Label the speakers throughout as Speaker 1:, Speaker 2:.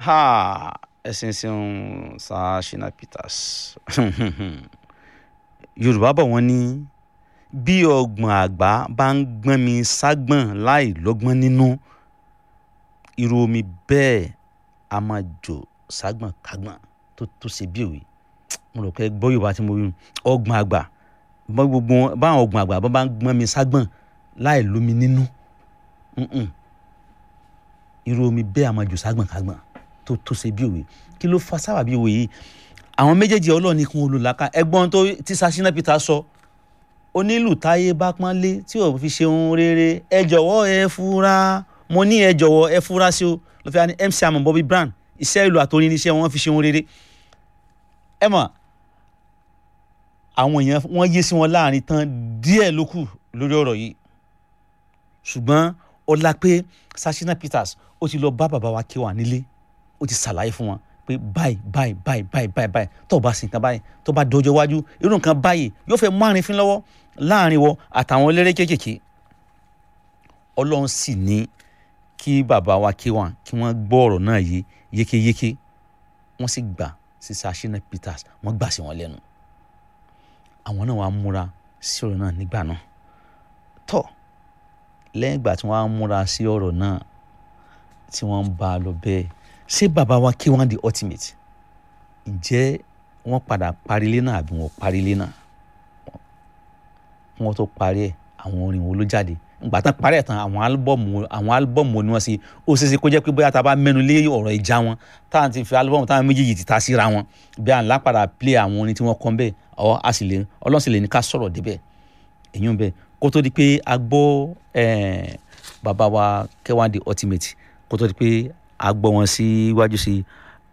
Speaker 1: ha ẹ̀sìn ṣeun sa Shina Peters yorùbá bọ̀ wọ́n ní bí ọgbọ̀n àgbà bá ń gbọ́n mi ságbọ̀n láì lọ́gbọ́n nínú irú omi bẹ́ẹ̀ a máa jò ságbọ̀n kágbọ̀n tó tó ṣe bí òwe mo rò pé gbọ́ yorùbá tí mo rí ọgbọ̀n àgbà gbogbo báwọn ọgbọ̀n àgbà bá ń gbọ́n mi ságbọ̀n láì lómi nínú irú omi bẹ́ẹ̀ a máa jò ságbọ̀n kágbọ̀n tó tó ṣe bí òwe kí ló fa sábà bí òwe yìí àwọn méjèèjì ọlọ́ọ̀ni kún olùlàkà ẹgbọ́n tó tí Shina Peters sọ onílù táyé bá pọ́nlé tí ò fi ṣe ohun rere ẹ jọ̀wọ́ ẹ fura mo ní ẹ jọ̀wọ́ ẹ fura sí o ló fi wá ní MC Hammer Bobby Brown iṣẹ́ ìlú àtòrin níṣẹ́ wọn fi ṣe ohun rere ẹ mọ̀ àwọn èèyàn wọ́n yé sí wọn láàrin tán díẹ̀ ló kù lórí ọ̀rọ̀ yìí ṣùgbọ́n ọlá pé Shina Peters ó ti lọ bá bàbá wa K1 nílé ó ti ṣàlàyé fún wọn pé báyìí báyìí báyìí báyìí báyìí báyìí tó o bá sin nǹkan báyìí tó o bá dọjọ́ iwájú irú nǹkan báyìí yóò fẹ́ mú àrífín lọ́wọ́ láàrin wọ àtàwọn eléré kéékèèké ọlọ́run sì ní kí bàbá wa K1 kí wọ́n gbọ́ ọ̀rọ̀ náà yé yékéyéké wọ́n sì gbà sí Shina Peters wọ́n gbà sí wọn lẹ́nu àwọn náà wàá múra sí ọ̀rọ̀ náà nígbà náà tọ́ lẹ́yìn ìgbà tí wọ́n á múra sí ọ̀rọ̀ náà tí wọ́n ń bá a lọ bẹ́ẹ̀ ṣé bàbá wa K1 the ultimate ǹjẹ́ wọ́n padà parí ilé náà àbí wọ́n parí ilé náà wọ́n tó parí ẹ̀ àwọn orin wo ló jáde ìgbà tán parí ẹ̀ tán àwọn álbọ̀mù àwọn álbọ̀mù ni wọ́n ṣe ó ṣeéṣe kó jẹ́ pé bóyá tá a bá mẹ́nu lé ọ̀rọ̀ ìjà wọn táwọn ti fi álbọ̀mù táwọn méjèèjì ti ta síra wọn bí à ń lápadà play àwọn orin tí wọ́n kọ́ bẹ́ẹ̀ ọ̀ a sì lè ọlọ́run sì lè ní ká sọ̀rọ̀ débẹ̀ èyí ń bẹ kó tó di pé a gbọ́ bàbá wa K1 the ultimate kó tó di pé a gbọ́ wọn síwájú sí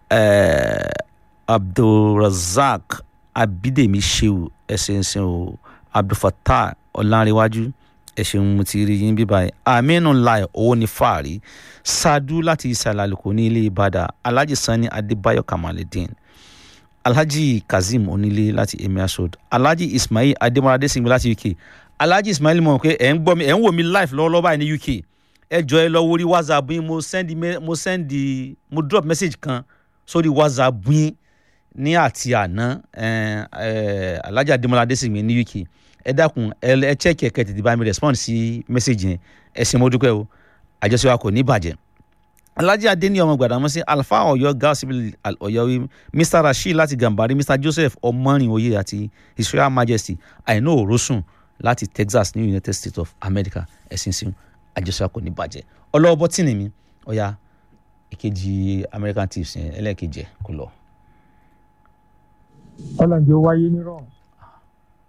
Speaker 1: abdulrasaq abidemi sheu ẹsẹ̀ ẹsẹ̀ o abdulfatah ọ̀làǹrẹ̀wájú ẹ̀sìn mo ti rí yín bíbá yìí aminu lai owó ní fàárí sadu láti ìsàlẹ̀ àlùkò ní ilé ìbàdàn alhaji sani adébáyọ̀ kamaledin alhaji kazeem onílé láti emir road alhaji ismail adémọlá adésìngbé láti uk alhaji ismail mọ̀ pé ẹ̀ ń gbọ́ mi ẹ̀ ń wò mí live lọ́wọ́lọ́wọ́ báyìí ní uk ẹ jọ ẹ lọ wórí whatsapp yín mo send mo send mo drop message kan sórí whatsapp yín ní àti àná alhaji adémọlá adésìngbé ní uk ẹ dákun ẹ check ẹ kẹ tètè bá mi respond sí message yẹn ẹ ṣé mo dúpẹ́ o àjọṣe wa kò ní bàjẹ́ alhaji adeni ọmọ gbàdámọ́sí alfa ọ̀yọ́ gausibil ọ̀yọ́wí mr rasheed láti gambari mr joseph ọmọrìnwòye àti his royal majesty àìná òrósùn láti texas ní united states of america ẹ̀sìn sí àjọṣe kò ní bàjẹ́ ọlọ́wọ́ bọ́tìnì mi ọ̀ya ìkejì american tips yẹn ẹlẹ́ẹ̀kejì ẹ̀ kò lọ.
Speaker 2: ọlọ́njẹ́ wáyé nírọ̀rùn